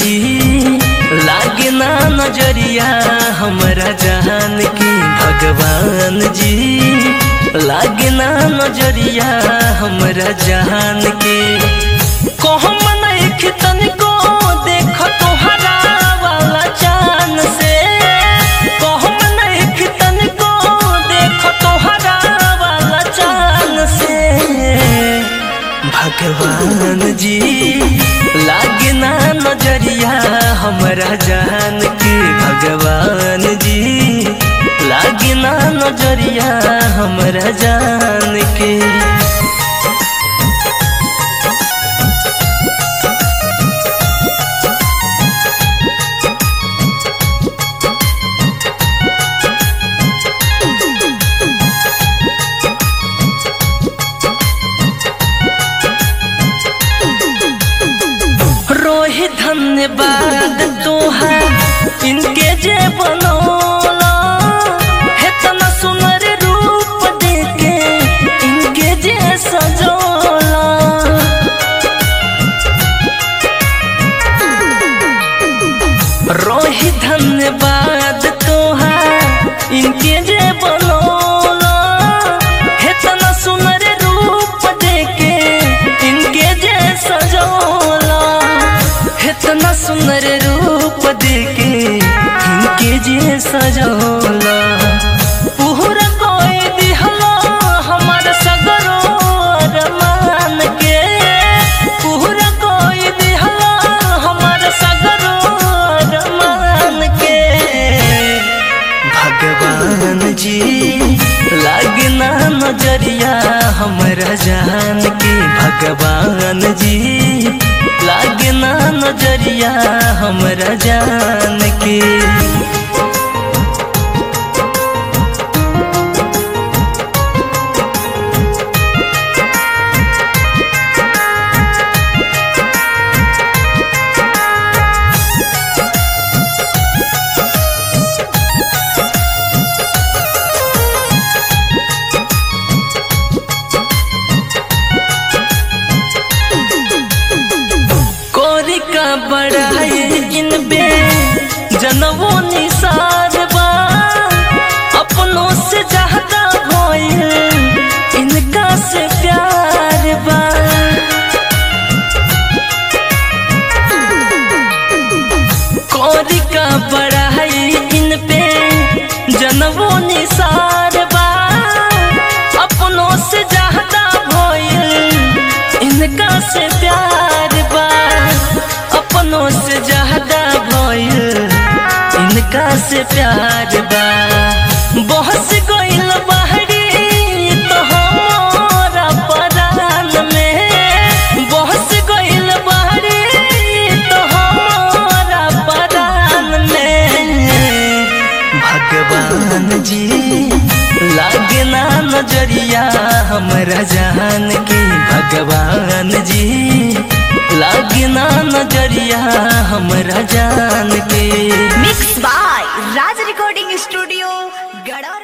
जी लागे ना नजरिया हमरा जान के भगवान जी लागे ना नजरिया हमरा जान के कहम नहीं तनिको देख तोहरा वाला चान से कहम नहीं तनिको देख तोहरा वाला चान से भगवान जी लागे ना नजरिया हमरा जान के भगवान जी लागे ना नजरिया हमरा जान के रोहि धन्यवाद तोहार इनके जे बनौला हेतना सुनर रूप देके इनके जे सजौला रोहि धन्यवाद तोहार इनके जे बनौला हेतना सुनर रूप देके इनके जे सजौला इतना सुंदर रूप देके इनके जे सजौला पूरा कोई दिहला हमार सगरो अरमान के पूरा कोई दिहला हमार सगरो अरमान के भगवान जी लागना नजरिया हमरा जान के भगवान जी लागना नजरिया हमरा जान के कोरी का बड़ाई इन बे जनवो निसार बा अपनों से ज्यादा होइल इनका से प्यार बा कोरी का बड़ाई इन पे जनवो निसार बा अपनों से ज्यादा होइल इनका से प्यार बा अपनों से ज्यादा भइल इनका से प्यार बा बहुत गइल बहरी तो हमारा परान में बहुत गइल बहरी तो हमारा परान में भगवान जी लागे ना नजरिया हमरा जान के भगवान जी लागे ना नजरिया हमरा जान के mix by Raj recording studio Garhaura